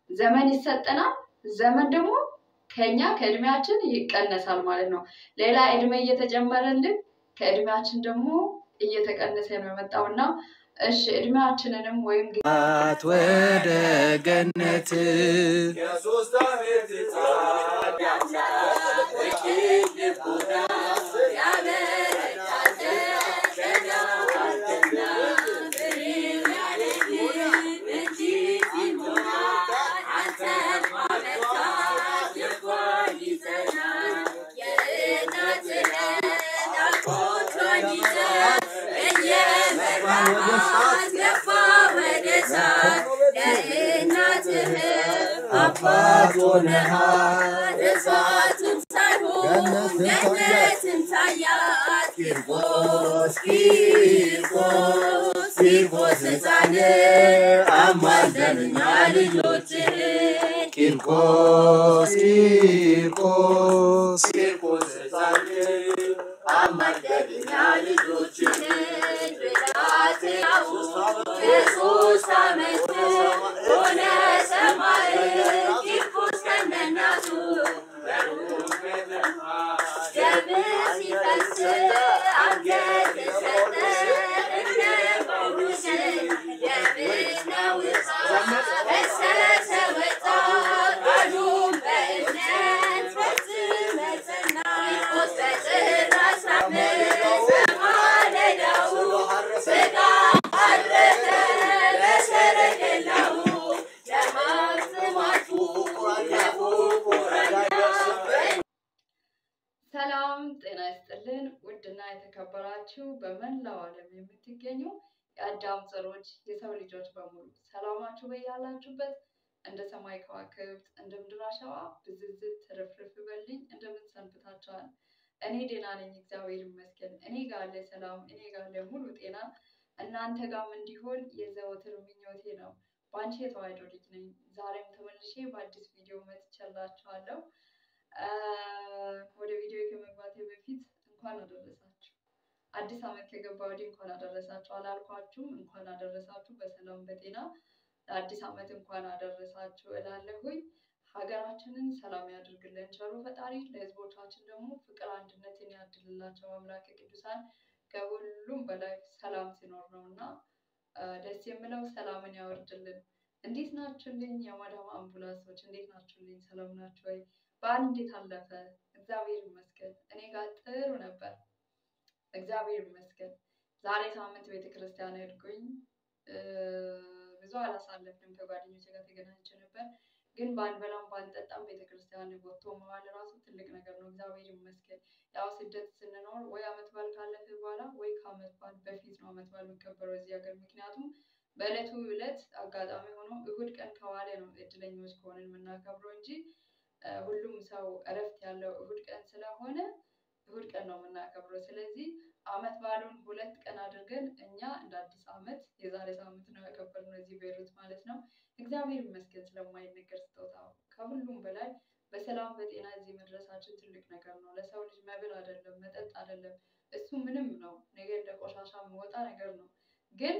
ዘመን ይሰጠናል። ዘመን ደግሞ ከኛ ከእድሜያችን ይቀነሳል ማለት ነው። ሌላ እድሜ እየተጨመረልን ከእድሜያችን ደግሞ እየተቀነሰ ነው የመጣው እና እሺ እድሜያችንንም ወይም አት ወደ ገነት የሶስት ዓመት ሕፃን አባት ሆነሃል እሳቱን ሳይሆን ገነትን ታያት ቂርቆስ ቂርቆስ ቂርቆስ ሕፃን አማልደንኛ ልጆችህን ቂርቆስ ቂርቆስ ቂርቆስ ሕፃን አማልደንኛ ልጆችህን ብላቴናው የሶስት ዓመት ሆነ ሰማይ ቂርቆስ ከነናቱ ደም ሲፈስ አንገት ሰጠ እንደ ጳውሎስ የብነው ፈሰሰ ወጣ ቃሉን በእምነት ፈጽመ ጸና ቂርቆስ በጥር አስራ አምስት በማለዳው ሥጋ አረፈ በሰረገላው ለማጽማቱ ለፉ ሰላም ጤና ይስጥልን። ውድና የተከበራችሁ በመላው ዓለም የምትገኙ የአዳም ዘሮች የሰው ልጆች በሙሉ ሰላማችሁ በያላችሁበት እንደ ሰማይ ከዋክብት እንደ ምድር አሸዋ ብዝዝት ትርፍርፍ በልኝ። እንደምን ሰንብታችኋል? እኔ ደህና ነኝ፣ እግዚአብሔር ይመስገን። እኔ ጋር ያለ ሰላም፣ እኔ ጋር ያለ ሙሉ ጤና እናንተ ጋርም እንዲሆን የዘወትር ምኞቴ ነው። በአንቺ የተዋሕዶ ልጅ ነኝ። ዛሬም ተመልሼ በአዲስ ቪዲዮ መጥቻላችኋለሁ። ወደ ቪዲዮ ከመግባቴ በፊት እንኳን አደረሳችሁ። አዲስ ዓመት ከገባ ወዲህ እንኳን አደረሳችሁ አላልኳችሁም? እንኳን አደረሳችሁ በሰላም በጤና ለአዲስ ዓመት እንኳን አደረሳችሁ እላለሁኝ። ሀገራችንን ሰላም ያድርግልን ቸሩ ፈጣሪ፣ ለሕዝቦቻችን ደግሞ ፍቅር አንድነትን ያድልላቸው አምላከ ቅዱሳን። ከሁሉም በላይ ሰላም ሲኖር ነው እና ደስ የምለው ሰላምን ያወርድልን። እንዴት ናችሁልኝ? የማዳም አምቡላንሶች እንዴት ናችሁልኝ? ሰላም ናችሁ ወይ? በዓል እንዴት አለፈ? እግዚአብሔር ይመስገን። እኔ ጋር ጥሩ ነበር፣ እግዚአብሔር ይመስገን። ዛሬ ሳምንት ቤተ ክርስቲያን ሄድኩኝ። ብዙ አላሳለፍንም። ከጓደኞቼ ጋር ተገናኝቼ ነበር፣ ግን ባንበላም ባንጠጣም ቤተ ክርስቲያን ወጥቶ መዋል ራሱ ትልቅ ነገር ነው። እግዚአብሔር ይመስገን። ያው ስደት ስንኖር ወይ አመት በዓል ካለፈ በኋላ ወይ ከአመት በዓል በፊት ነው አመት በዓል የሚከበረው እዚህ ሀገር። ምክንያቱም በዕለቱ ዕለት አጋጣሚ ሆኖ እሁድ ቀን ከዋለ ነው እድለኞች ከሆንን የምናከብረው እንጂ ሁሉም ሰው እረፍት ያለው እሁድ ቀን ስለሆነ እሁድ ቀን ነው የምናከብረው። ስለዚህ አመት በዓሉን ሁለት ቀን አድርገን እኛ እንደ አዲስ አመት የዛሬ ሳምንት ነው ያከበርነው እዚህ ቤይሩት ማለት ነው። እግዚአብሔር ይመስገን ስለማይነገር ስጦታው። ከሁሉም በላይ በሰላም በጤና እዚህ መድረሳችን ትልቅ ነገር ነው። ለሰው ልጅ መብል አይደለም መጠጥ አይደለም፣ እሱ ምንም ነው፣ ነገ እንደ ቆሻሻ የሚወጣ ነገር ነው። ግን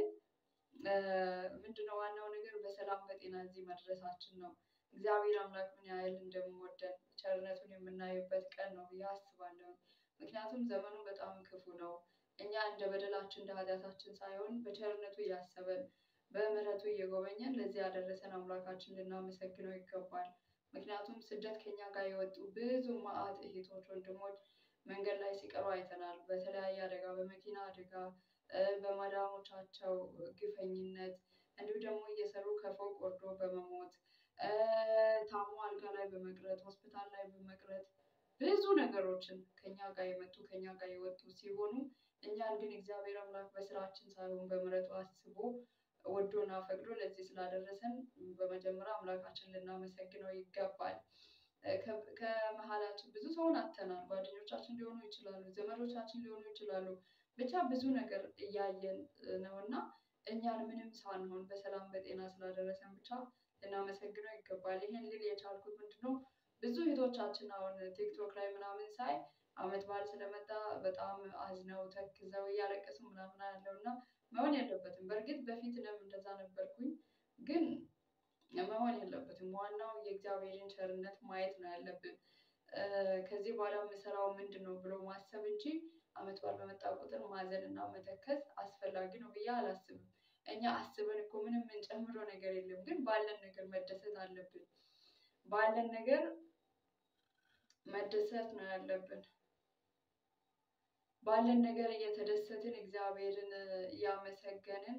ምንድነው ዋናው ነገር በሰላም በጤና እዚህ መድረሳችን ነው። እግዚአብሔር አምላክ ምን ያህል እንደምወደን ቸርነቱን የምናይበት ቀን ነው ብዬ አስባለሁ። ምክንያቱም ዘመኑ በጣም ክፉ ነው። እኛ እንደ በደላችን እንደ ኃጢአታችን ሳይሆን በቸርነቱ እያሰበን በምሕረቱ እየጎበኘን ለዚህ ያደረሰን አምላካችን ልናመሰግነው ይገባል። ምክንያቱም ስደት ከኛ ጋር የወጡ ብዙ መዓት እህቶች፣ ወንድሞች መንገድ ላይ ሲቀሩ አይተናል። በተለያየ አደጋ፣ በመኪና አደጋ፣ በማዳሞቻቸው ግፈኝነት እንዲሁም ደግሞ እየሰሩ ከፎቅ ወርዶ በመሞት ታሞ አልጋ ላይ በመቅረት ሆስፒታል ላይ በመቅረት ብዙ ነገሮችን ከኛ ጋር የመጡ ከኛ ጋር የወጡ ሲሆኑ እኛን ግን እግዚአብሔር አምላክ በስራችን ሳይሆን በምሕረቱ አስቦ ወዶና ፈቅዶ ለዚህ ስላደረሰን በመጀመሪያ አምላካችን ልናመሰግነው ይገባል። ከመሀላችን ብዙ ሰውን አጥተናል። ጓደኞቻችን ሊሆኑ ይችላሉ፣ ዘመዶቻችን ሊሆኑ ይችላሉ። ብቻ ብዙ ነገር እያየን ነው እና እኛን ምንም ሳንሆን በሰላም በጤና ስላደረሰን ብቻ ልናመሰግነው ይገባል። ይህን ልል የቻልኩት ምንድነው ብዙ እህቶቻችን አሁን ቲክቶክ ላይ ምናምን ሳይ አመት በዓል ስለመጣ በጣም አዝነው ተክዘው እያለቀሱ ምናምን ያለው እና መሆን የለበትም። በእርግጥ በፊት እኔም እንደዛ ነበርኩኝ፣ ግን መሆን የለበትም። ዋናው የእግዚአብሔርን ቸርነት ማየት ነው ያለብን። እ፣ ከዚህ በኋላ የምሰራው ምንድን ነው ብሎ ማሰብ እንጂ አመት በዓል በመጣ ቁጥር ማዘን እና መተከዝ አስፈላጊ ነው ብዬ አላስብም። እኛ አስበን እኮ ምንም የምንጨምረው ነገር የለም፣ ግን ባለን ነገር መደሰት አለብን። ባለን ነገር መደሰት ነው ያለብን። ባለን ነገር እየተደሰትን እግዚአብሔርን እያመሰገንን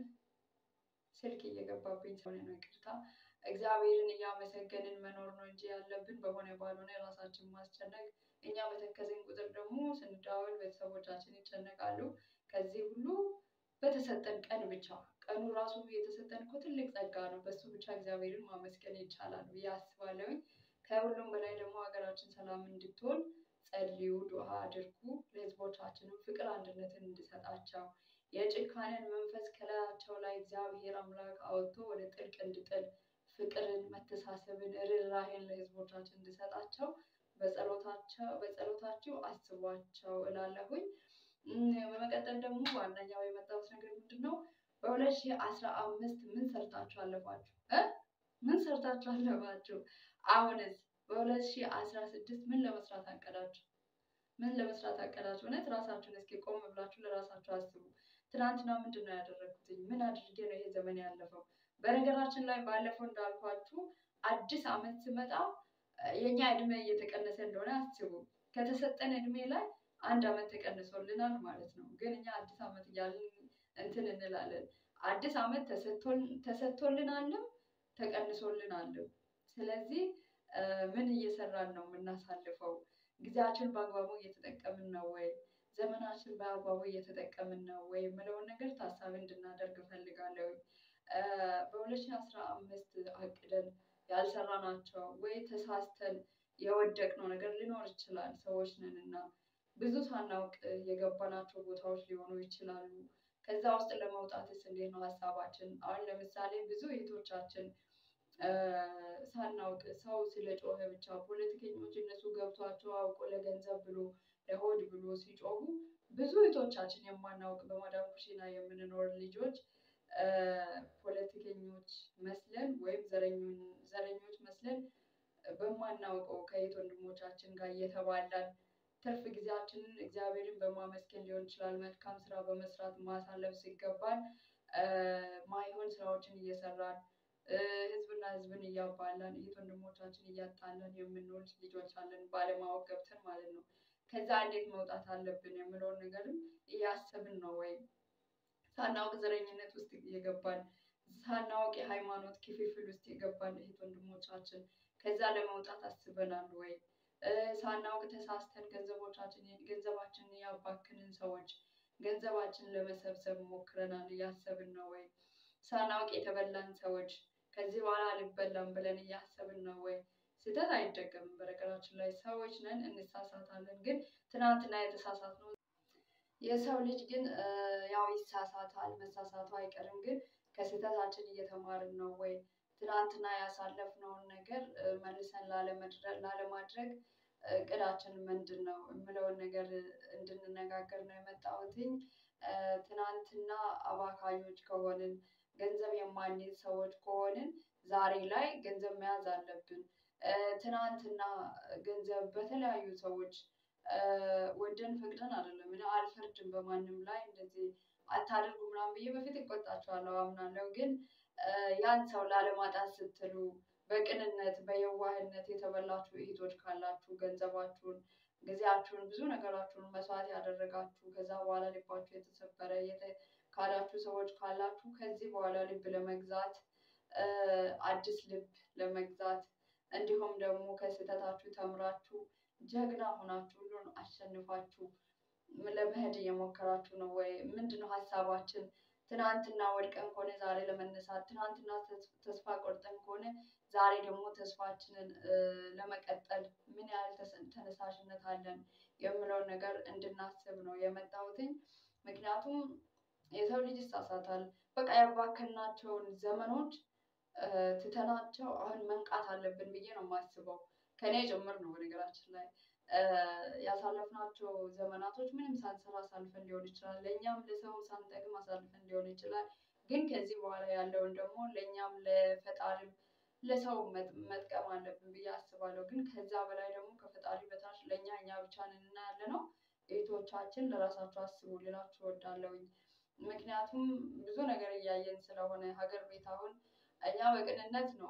ስልክ እየገባብኝ ስለሆነ ነው ይቅርታ። እግዚአብሔርን እያመሰገንን መኖር ነው እንጂ ያለብን በሆነ ባልሆነ ራሳችን ማስጨነቅ። እኛ በተከዝን ቁጥር ደግሞ ስንደዋወል ቤተሰቦቻችን ይጨነቃሉ። ከዚህ ሁሉ በተሰጠን ቀን ብቻ ቀኑ ራሱ የተሰጠን እኮ ትልቅ ጸጋ ነው። በሱ ብቻ እግዚአብሔርን ማመስገን ይቻላል ብዬ አስባለሁኝ። ከሁሉም በላይ ደግሞ ሀገራችን ሰላም እንድትሆን ጸልዩ፣ ዱዓ አድርጉ። ለህዝቦቻችንም ፍቅር አንድነትን እንዲሰጣቸው የጭካኔን መንፈስ ከላያቸው ላይ እግዚአብሔር አምላክ አወጥቶ ወደ ጥልቅ እንዲጥል ፍቅርን፣ መተሳሰብን፣ ርኅራኄን ለህዝቦቻችን እንዲሰጣቸው በጸሎታቸው በጸሎታችሁ አስቧቸው እላለሁኝ። እም፣ በመቀጠል ደግሞ ዋነኛው የመጣሁት ነገር ምንድን ነው? በሁለት ሺህ አስራ አምስት ምን ሰርታችሁ አለፋችሁ እ ምን ሰርታችሁ አለፋችሁ? አሁንስ በሁለት ሺህ አስራ ስድስት ምን ለመስራት አቀዳችሁ? ምን ለመስራት አቀዳችሁ? እውነት ራሳችሁን እስኪ ቆም ብላችሁ ለራሳችሁ አስቡ። ትናንትና ምንድን ነው ያደረግኩትኝ? ምን አድርጌ ነው ይሄ ዘመን ያለፈው? በነገራችን ላይ ባለፈው እንዳልኳችሁ አዲስ አመት ሲመጣ እ፣ የኛ እድሜ እየተቀነሰ እንደሆነ አስቡ። ከተሰጠን እድሜ ላይ አንድ አመት ተቀንሶልናል ማለት ነው። ግን እኛ አዲስ አመት እያልን እንትን እንላለን። አዲስ አመት ተሰጥቶን ተሰጥቶልናልም ተቀንሶልናልም። ስለዚህ እ፣ ምን እየሰራን ነው የምናሳልፈው? ጊዜያችን በአግባቡ እየተጠቀምን ነው ወይ? ዘመናችን በአግባቡ እየተጠቀምን ነው ወይ የምለውን ነገር ታሳቢ እንድናደርግ እፈልጋለሁ። በሁለት ሺህ አስራ አምስት አቅደን ያልሰራናቸው ወይ ተሳስተን የወደቅነው ነገር ሊኖር ይችላል። ሰዎች ነን እና ብዙ ሳናውቅ የገባናቸው ቦታዎች ሊሆኑ ይችላሉ። ከዛ ውስጥ ለመውጣትስ እንዴት ነው ሀሳባችን? አሁን ለምሳሌ ብዙ እህቶቻችን እ፣ ሳናውቅ ሰው ስለ ጮኸ ብቻ ፖለቲከኞች እነሱ ገብቷቸው አውቆ ለገንዘብ ብሎ ለሆድ ብሎ ሲጮሁ ብዙ እህቶቻችን የማናውቅ በማዳም ኩሽና የምንኖር ልጆች እ፣ ፖለቲከኞች መስለን ወይም ዘረኞን- ዘረኞች መስለን በማናውቀው ከእህት ወንድሞቻችን ጋር እየተባላን ትርፍ ጊዜያችንን እግዚአብሔርን በማመስገን ሊሆን ይችላል መልካም ስራ በመስራት ማሳለፍ ሲገባን እ፣ ማይሆን ስራዎችን እየሰራን እ፣ ህዝብና ህዝብን እያባላን እህት ወንድሞቻችን እያጣላን የምንውል ልጆች አለን፣ ባለማወቅ ገብተን ማለት ነው። ከዛ እንዴት መውጣት አለብን የምለውን ነገርም እያሰብን ነው ወይ ሳናውቅ ዘረኝነት ውስጥ የገባን ሳናውቅ የሃይማኖት ክፍፍል ውስጥ የገባን እህት ወንድሞቻችን ከዛ ለመውጣት አስበናል ወይ? እ፣ ሳናውቅ ተሳስተን ገንዘቦቻችን ገንዘባችንን ያባክንን ሰዎች ገንዘባችንን ለመሰብሰብ ሞክረናል እያሰብን ነው ወይ? ሳናውቅ የተበላን ሰዎች ከዚህ በኋላ አልበላም ብለን እያሰብን ነው ወይ? ስህተት አይደገምም። በነገራችን ላይ ሰዎች ነን፣ እንሳሳታለን። ግን ትናንትና የተሳሳትነው የሰው ልጅ ግን እ፣ ያው ይሳሳታል፣ መሳሳቱ አይቀርም። ግን ከስህተታችን እየተማርን ነው ወይ? ትናንትና ያሳለፍነውን ነገር እ፣ መልሰን ላለመድረ- ላለማድረግ እቅዳችን ምንድን ነው የምለውን ነገር እንድንነጋገር ነው የመጣሁትኝ። እ፣ ትናንትና አባካኞች ከሆንን ገንዘብ የማንይዝ ሰዎች ከሆንን ዛሬ ላይ ገንዘብ መያዝ አለብን። እ፣ ትናንትና ገንዘብ በተለያዩ ሰዎች እ፣ ወደን ፈቅደን አይደለም። እኔ አልፈርድም በማንም ላይ እንደዚህ አታድርጉ ምናምን ብዬ በፊት እቆጣቸዋለሁ አምናለሁ። ግን እ፣ ያን ሰው ላለማጣት ስትሉ በቅንነት በየዋህነት የተበላችሁ እህቶች ካላችሁ ገንዘባችሁን፣ ጊዜያችሁን፣ ብዙ ነገራችሁን መስዋዕት ያደረጋችሁ ከዛ በኋላ ልባችሁ የተሰበረ የተ- ካላችሁ ሰዎች ካላችሁ ከዚህ በኋላ ልብ ለመግዛት እ፣ አዲስ ልብ ለመግዛት እንዲሁም ደግሞ ከስህተታችሁ ተምራችሁ ጀግና ሆናችሁ ሁሉን አሸንፋችሁ ለመሄድ እየሞከራችሁ ነው ወይ? ምንድን ነው ሀሳባችን? ትናንትና ወድቀን ከሆነ ዛሬ ለመነሳት፣ ትናንትና ተስ- ተስፋ ቆርጠን ከሆነ ዛሬ ደግሞ ተስፋችንን እ፣ ለመቀጠል ምን ያህል ተስ- ተነሳሽነት አለን የምለውን ነገር እንድናስብ ነው የመጣሁትኝ። ምክንያቱም የሰው ልጅ ይሳሳታል። በቃ ያባከናቸውን ዘመኖች እ፣ ትተናቸው አሁን መንቃት አለብን ብዬ ነው የማስበው። ከኔ ጭምር ነው በነገራችን ላይ እ፣ ያሳለፍናቸው ዘመናቶች ምንም ሳንሰራ አሳልፈን ሊሆን ይችላል። ለእኛም ለሰውም ሳንጠቅም አሳልፈን ሊሆን ይችላል። ግን ከዚህ በኋላ ያለውን ደግሞ ለእኛም ለፈጣሪም ለሰው መጥ- መጥቀም አለብን ብዬ አስባለሁ። ግን ከዛ በላይ ደግሞ ከፈጣሪ በታች ለእኛ እኛ ብቻ ነን እና ያለ ነው። እህቶቻችን ለራሳቸው አስቡ ልላችሁ እወዳለሁኝ። ምክንያቱም ብዙ ነገር እያየን ስለሆነ ሀገር ቤት አሁን እኛ በቅንነት ነው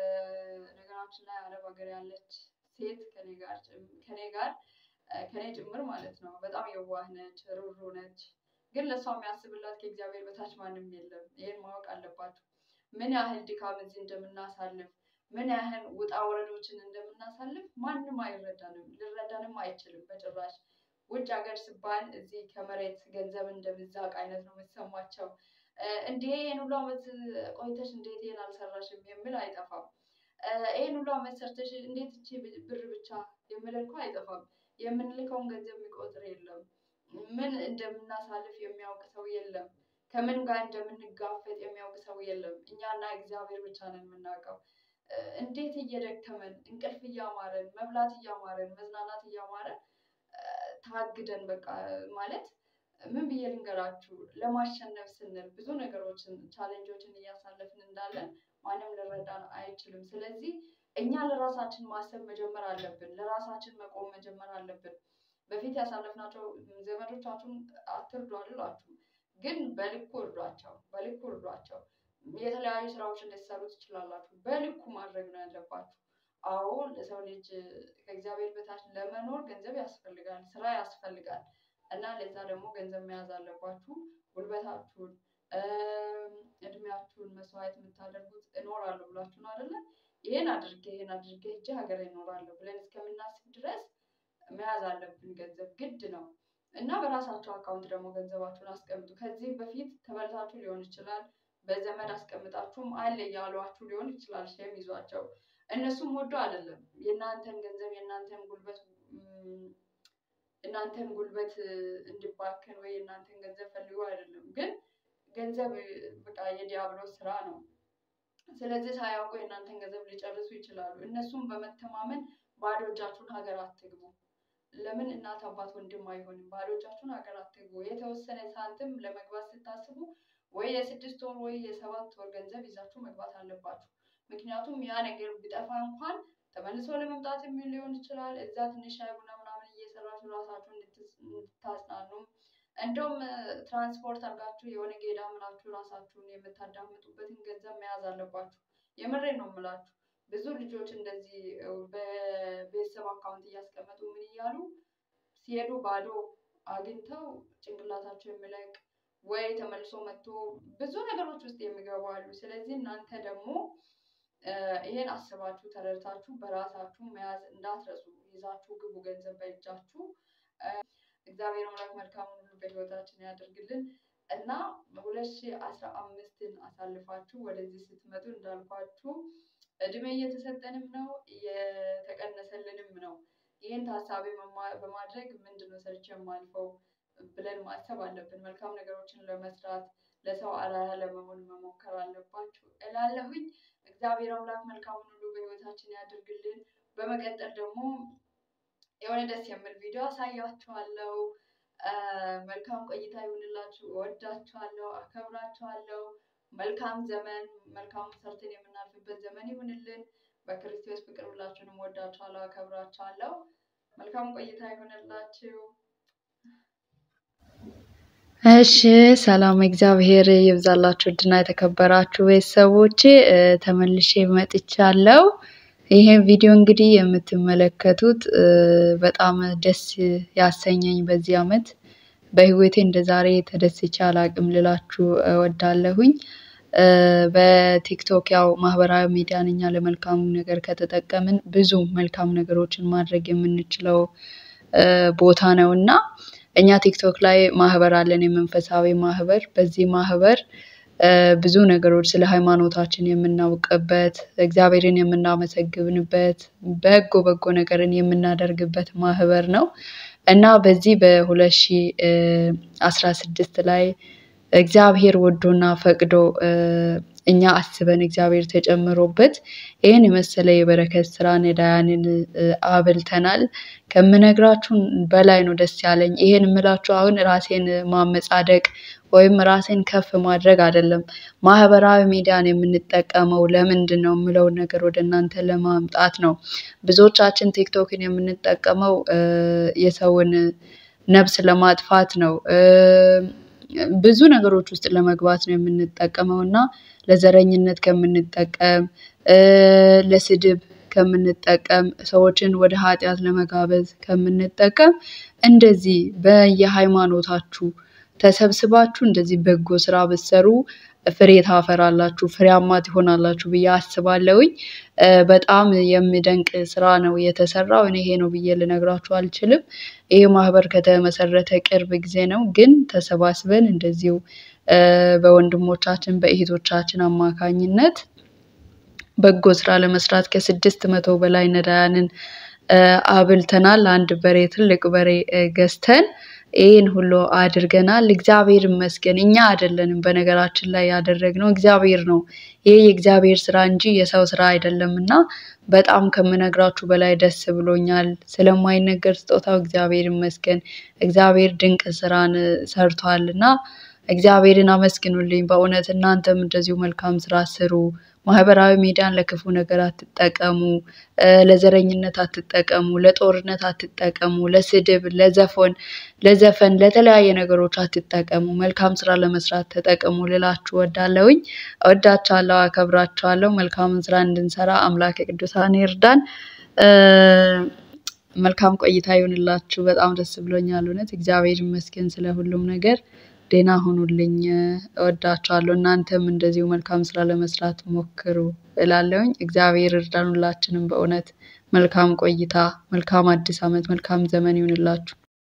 በነገራችን ላይ አረብ ሀገር ያለች ሴት ከኔ ጋር ጭም- ከኔ ጋር እ፣ ከኔ ጭምር ማለት ነው በጣም የዋህ ነች፣ ሩሩ ነች። ግን ለእሷ የሚያስብላት ከእግዚአብሔር በታች ማንም የለም። ይህን ማወቅ አለባችሁ። ምን ያህል ድካም እዚህ እንደምናሳልፍ ምን ያህል ውጣ ወረዶችን እንደምናሳልፍ ማንም አይረዳንም፣ ሊረዳንም አይችልም በጭራሽ። ውጭ ሀገር ሲባል እዚህ ከመሬት ገንዘብ እንደምዛቅ አይነት ነው የሚሰማቸው። እ፣ እንዴ ይህን ሁሉ ዓመት ቆይተሽ እንዴት ይህን አልሰራሽም የሚል አይጠፋም። እ፣ ይህን ሁሉ ዓመት ሰርተሽ እንዴት እቺ ብር ብቻ የሚል እኮ አይጠፋም። የምንልከውን ገንዘብ የሚቆጥር የለም። ምን እንደምናሳልፍ የሚያውቅ ሰው የለም። ከምን ጋር እንደምንጋፈጥ የሚያውቅ ሰው የለም። እኛና እግዚአብሔር ብቻ ነን የምናውቀው። እ፣ እንዴት እየደከመን እንቅልፍ እያማረን መብላት እያማረን መዝናናት እያማረን እ፣ ታግደን በቃ ማለት ምን ብዬ ልንገራችሁ፣ ለማሸነፍ ስንል ብዙ ነገሮችን ቻሌንጆችን እያሳለፍን እንዳለን ማንም ልረዳን አይችልም። ስለዚህ እኛ ለራሳችን ማሰብ መጀመር አለብን። ለራሳችን መቆም መጀመር አለብን። በፊት ያሳለፍናቸው ዘመዶቻችሁን አትርዱ አልላችሁም፣ ግን በልኩ እርዷቸው፣ በልኩ እርዷቸው። የተለያዩ ስራዎችን ልትሰሩ ትችላላችሁ። በልኩ ማድረግ ነው ያለባችሁ። አዎ ለሰው ልጅ ከእግዚአብሔር በታች ለመኖር ገንዘብ ያስፈልጋል፣ ስራ ያስፈልጋል እና ለዛ ደግሞ ገንዘብ መያዝ አለባችሁ። ጉልበታችሁን እም፣ እድሜያችሁን መስዋዕት የምታደርጉት እኖራለሁ ብላችሁ ነው አይደለ? ይሄን አድርጌ ይሄን አድርጌ ሄጄ ሀገሬ እኖራለሁ ብለን እስከምናስብ ድረስ መያዝ አለብን። ገንዘብ ግድ ነው እና በራሳችሁ አካውንት ደግሞ ገንዘባችሁን አስቀምጡ። ከዚህ በፊት ተበልታችሁ ሊሆን ይችላል። በዘመድ አስቀምጣችሁም አለ እያሏችሁ ሊሆን ይችላል። ሼም ይዟቸው እነሱም ወዶ አይደለም የእናንተን ገንዘብ የእናንተን ጉልበት እም፣ እናንተን ጉልበት እ፣ እንዲባከን ወይ የእናንተን ገንዘብ ፈልጎ አይደለም። ግን ገንዘብ እ፣ በቃ የዲያብሎስ ስራ ነው። ስለዚህ ሳያውቁ የእናንተን ገንዘብ ሊጨርሱ ይችላሉ። እነሱም በመተማመን ባዶ እጃችሁን ሀገር አትግቡ። ለምን እናት አባት ወንድም አይሆንም? ባዶ እጃችሁን ሀገር አትግቡ። የተወሰነ ሳንቲም ለመግባት ስታስቡ ወይ የስድስት ወር ወይ የሰባት ወር ገንዘብ ይዛችሁ መግባት አለባችሁ። ምክንያቱም ያ ነገር ቢጠፋ እንኳን ተመልሶ ለመምጣት የሚል ሊሆን ይችላል። እዛ ትንሽ ሻይ ቡና ምናምን እየሰራችሁ ራሳችሁን እንድትስ- እንድታጽናኑም እንደውም እ፣ ትራንስፖርት አድርጋችሁ የሆነ ጌዳ ምላችሁ ራሳችሁን የምታዳምጡበትን ገንዘብ መያዝ አለባችሁ። የምሬን ነው የምላችሁ። ብዙ ልጆች እንደዚህ እ፣ በቤተሰብ አካውንት እያስቀመጡ ምን እያሉ ሲሄዱ ባዶ አግኝተው ጭንቅላታቸው የሚለቅ ወይ ተመልሶ መጥቶ ብዙ ነገሮች ውስጥ የሚገቡ አሉ። ስለዚህ እናንተ ደግሞ እ፣ ይሄን አስባችሁ ተረድታችሁ በራሳችሁ መያዝ እንዳትረሱ። ይዛችሁ ግቡ ገንዘብ በእጃችሁ። እ፣ እግዚአብሔር አምላክ መልካሙን ሁሉ በህይወታችን ያደርግልን እና ሁለት ሺህ አስራ አምስትን አሳልፋችሁ ወደዚህ ስትመጡ እንዳልኳችሁ እድሜ እየተሰጠንም ነው እየተቀነሰልንም ነው። ይህን ታሳቢ መማ- በማድረግ ምንድን ነው ሰርቼ የማልፈው ብለን ማሰብ አለብን። መልካም ነገሮችን ለመስራት ለሰው አርአያ ለመሆን መሞከር አለባችሁ እላለሁኝ። እግዚአብሔር አምላክ መልካሙን ሁሉ በህይወታችን ያድርግልን። በመቀጠል ደግሞ የሆነ ደስ የሚል ቪዲዮ አሳያችኋለሁ። አ፣ መልካም ቆይታ ይሁንላችሁ። እወዳችኋለሁ፣ አከብራችኋለሁ። መልካም ዘመን፣ መልካም ሰርተን የምናልፍበት ዘመን ይሁንልን። በክርስቶስ ፍቅር ሁላችሁንም እወዳችኋለሁ፣ አከብራችኋለሁ። መልካም ቆይታ ይሁንላችሁ። እሺ ሰላም እግዚአብሔር ይብዛላችሁ። እድና የተከበራችሁ ቤተሰቦቼ እ፣ ተመልሼ መጥቻለሁ። ይሄን ቪዲዮ እንግዲህ የምትመለከቱት እ፣ በጣም ደስ ያሰኘኝ በዚህ አመት በህይወቴ እንደ ዛሬ ተደስቼ አላቅም ልላችሁ እወዳለሁኝ። እ፣ በቲክቶክ ያው ማህበራዊ ሚዲያን እኛ ለመልካም ነገር ከተጠቀምን ብዙ መልካም ነገሮችን ማድረግ የምንችለው እ፣ ቦታ ነው እና እኛ ቲክቶክ ላይ ማህበር አለን፣ የመንፈሳዊ ማህበር። በዚህ ማህበር እ፣ ብዙ ነገሮች ስለ ሃይማኖታችን የምናውቅበት፣ እግዚአብሔርን የምናመሰግንበት፣ በጎ በጎ ነገርን የምናደርግበት ማህበር ነው እና በዚህ በሁለት ሺ አስራ ስድስት ላይ እግዚአብሔር ወዶና ፈቅዶ እ፣ እኛ አስበን እግዚአብሔር ተጨምሮበት ይህን የመሰለ የበረከት ስራ ነዳያንን እ፣ አብልተናል። ከምነግራችሁ በላይ ነው ደስ ያለኝ። ይሄን የምላችሁ አሁን ራሴን ማመጻደቅ ወይም ራሴን ከፍ ማድረግ አይደለም። ማህበራዊ ሚዲያን የምንጠቀመው ለምንድን ነው የምለውን ነገር ወደ እናንተ ለማምጣት ነው። ብዙዎቻችን ቲክቶክን የምንጠቀመው እ፣ የሰውን ነፍስ ለማጥፋት ነው። እ፣ ብዙ ነገሮች ውስጥ ለመግባት ነው የምንጠቀመው እና ለዘረኝነት ከምንጠቀም እ፣ ለስድብ ከምንጠቀም ሰዎችን ወደ ኃጢአት ለመጋበዝ ከምንጠቀም እንደዚህ በየሃይማኖታችሁ ተሰብስባችሁ እንደዚህ በጎ ስራ ብትሰሩ ፍሬ ታፈራላችሁ፣ ፍሬያማ ትሆናላችሁ ብዬ አስባለሁኝ። እ፣ በጣም የሚደንቅ ስራ ነው የተሰራው። እኔ ይሄ ነው ብዬ ልነግራችሁ አልችልም። ይሄ ማህበር ከተመሰረተ ቅርብ ጊዜ ነው፣ ግን ተሰባስበን እንደዚሁ እ፣ በወንድሞቻችን በእህቶቻችን አማካኝነት በጎ ስራ ለመስራት ከስድስት መቶ በላይ ነዳያንን እ፣ አብልተናል። አንድ በሬ ትልቅ በሬ እ፣ ገዝተን ይህን ሁሉ አድርገናል። እግዚአብሔር ይመስገን። እኛ አይደለንም በነገራችን ላይ ያደረግነው እግዚአብሔር ነው። ይህ የእግዚአብሔር ስራ እንጂ የሰው ስራ አይደለም እና በጣም ከምነግራችሁ በላይ ደስ ብሎኛል። ስለማይነገር ስጦታው እግዚአብሔር ይመስገን። እግዚአብሔር ድንቅ ስራን እ፣ ሰርቷል እና እግዚአብሔርን አመስግኑልኝ። በእውነት እናንተም እንደዚሁ መልካም ስራ ስሩ። ማህበራዊ ሚዲያን ለክፉ ነገር አትጠቀሙ፣ እ፣ ለዘረኝነት አትጠቀሙ፣ ለጦርነት አትጠቀሙ፣ ለስድብ፣ ለዘፈን ለዘፈን ለተለያየ ነገሮች አትጠቀሙ። መልካም ስራ ለመስራት ተጠቀሙ ልላችሁ ወዳለሁኝ። እወዳችኋለሁ፣ አከብራችኋለሁ። መልካምን ስራ እንድንሰራ አምላክ ቅዱሳን ይርዳን። እ፣ መልካም ቆይታ ይሁንላችሁ። በጣም ደስ ብሎኛል። እውነት እግዚአብሔር ይመስገን ስለ ሁሉም ነገር። ደህና ሁኑልኝ። እወዳችኋለሁ። እናንተም እንደዚሁ መልካም ስራ ለመስራት ሞክሩ እላለሁኝ። እግዚአብሔር እርዳን ሁላችንም። በእውነት መልካም ቆይታ፣ መልካም አዲስ ዓመት፣ መልካም ዘመን ይሁንላችሁ።